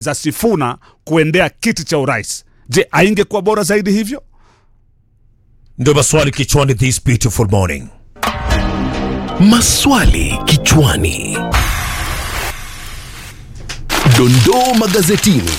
za Sifuna kuendea kiti cha urais. Je, aingekuwa bora zaidi hivyo? Ndio maswali kichwani this beautiful morning. Maswali kichwani. Dondoo magazetini.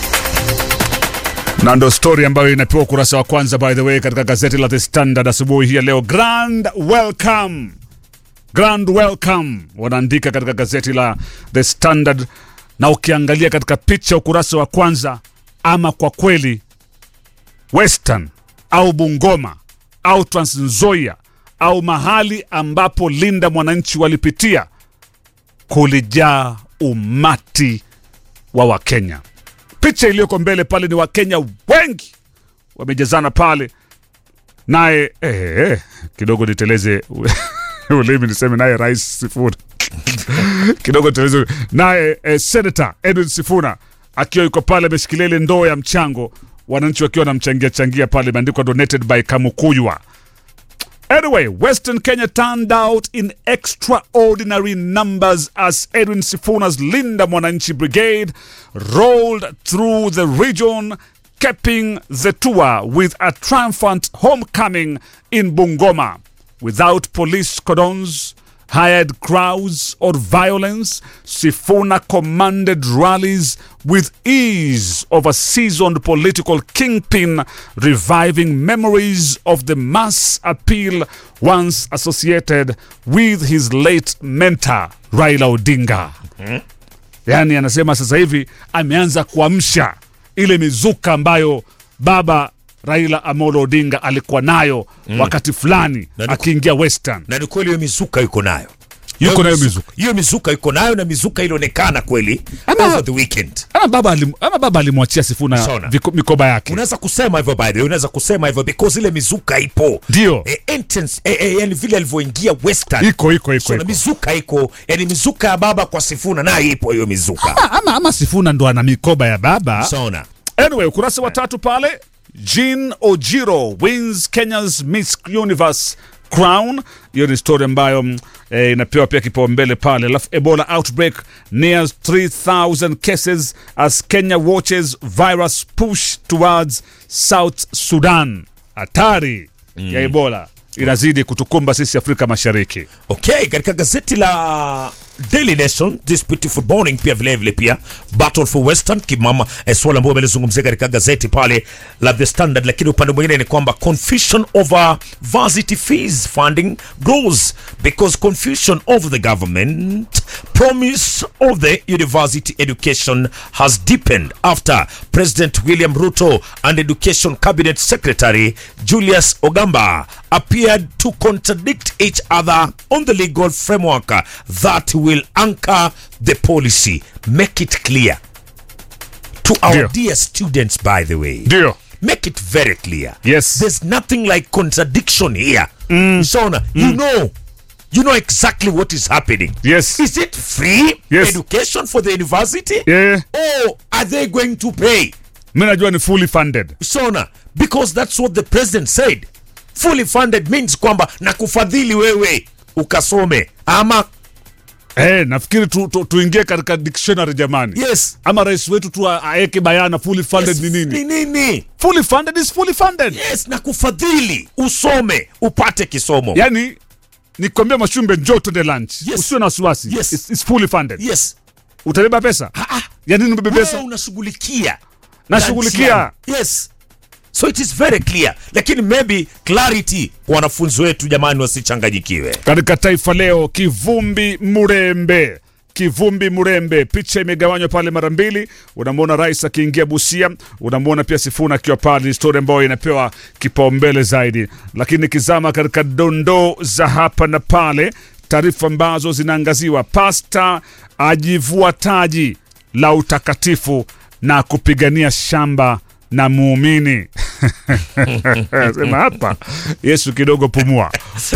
na ndo story ambayo inapewa ukurasa wa kwanza by the way katika gazeti la The Standard asubuhi hii ya leo. Grand welcome, grand welcome wanaandika katika gazeti la The Standard, na ukiangalia katika picha ukurasa wa kwanza, ama kwa kweli Western au Bungoma au Trans Nzoia au mahali ambapo Linda Mwananchi walipitia kulijaa umati wa Wakenya. Picha iliyoko mbele pale ni Wakenya wengi wamejazana pale, naye eh, eh, kidogo niteleze ulimi niseme naye Rais Sifuna kidogo niteleze naye eh, Senator Edwin Sifuna akiwa yuko pale ameshikilia ile ndoo ya mchango, wananchi wakiwa wanamchangia changia pale, imeandikwa donated by Kamukuywa. Anyway, Western Kenya turned out in extraordinary numbers as Edwin Sifuna's Linda Mwananchi Brigade rolled through the region, capping the tour with a triumphant homecoming in Bungoma. Without police cordons, hired crowds, or violence, Sifuna commanded rallies with ease of a seasoned political kingpin, reviving memories of the mass appeal once associated with his late mentor Raila Odinga. Yaani anasema sasa hivi ameanza kuamsha ile mizuka ambayo baba Raila Amolo Odinga alikuwa nayo wakati fulani Na ni- akiingia Western. Na ni kweli hiyo mizuka yuko nayo. Yuko Hiyo nayo mizu- mizuka. Hiyo mizuka yuko nayo na mizuka ilionekana kweli Ama- over the weekend. ama baba alim, ama baba alimwachia Sifuna Sona. viko- mikoba yake. Unaweza kusema hivyo by the way, unaweza kusema hivyo because ile mizuka ipo. Ndio. Eh, entrance eh, eh, yani vile alivyoingia Western. Iko iko iko. So, na iko. mizuka iko, yani mizuka ya baba kwa Sifuna nayo ipo hiyo mizuka. Ama, ama, ama Sifuna ndo ana mikoba ya baba. Sona. Anyway, ukurasa wa tatu pale, Jean Ojiro wins Kenya's Miss Universe crown. Hiyo ni story ambayo mm, eh, inapewa pia kipaumbele pale. Alafu Ebola outbreak nears 3000 cases as Kenya watches virus push towards South Sudan. Hatari ya Ebola inazidi kutukumba sisi Afrika Mashariki. Okay, katika gazeti la Daily Nation this beautiful morning pia vile vile pia battle for western kimama eh, swala ambayo amelizungumzia katika gazeti pale la The Standard, lakini upande mwingine ni kwamba confusion over varsity fees funding grows because confusion over the government promise of the university education has deepened after President William Ruto and Education Cabinet Secretary Julius Ogamba appeared to contradict each other on the legal framework that will anchor the policy. Make it clear to our Ndio. dear students, by the way. Ndio. Make it very clear. Yes. There's nothing like contradiction here. Shona, you know. You know exactly what is happening. Yes. Is it free Yes. education for the university? Yeah. Or are they going to pay? Mi najua ni fully funded. Shona, because that's what the president said. Fully funded means kwamba na kufadhili wewe ukasome ama Eh, nafikiri tu, tu, tuingie katika dictionary jamani. yes. Ama rais wetu tu a- aeke bayana fully funded yes, ni nini? Ni nini? Fully funded is fully funded. Yes, na kufadhili usome upate kisomo. Yaani nikwambia Mashumbe njoo tuende lunch. Yes. Usiwe na wasiwasi. Yes. It's, it's fully funded. Yes. Utabeba pesa? Ah, ah. Ya nini ubebe Wewe pesa? unashughulikia Nashughulikia. lunch yangu. yes so it is very clear lakini maybe clarity kwa wanafunzi wetu jamani wasichanganyikiwe Katika Taifa Leo, kivumbi Murembe kivumbi Murembe, picha imegawanywa pale mara mbili. Unamwona rais akiingia Busia, unamwona pia Sifuna akiwa pale, ni story ambayo inapewa kipaumbele zaidi. Lakini kizama katika dondoo za hapa na pale, taarifa ambazo zinaangaziwa, pasta ajivua taji la utakatifu na kupigania shamba na muumini sema hapa Yesu kidogo pumua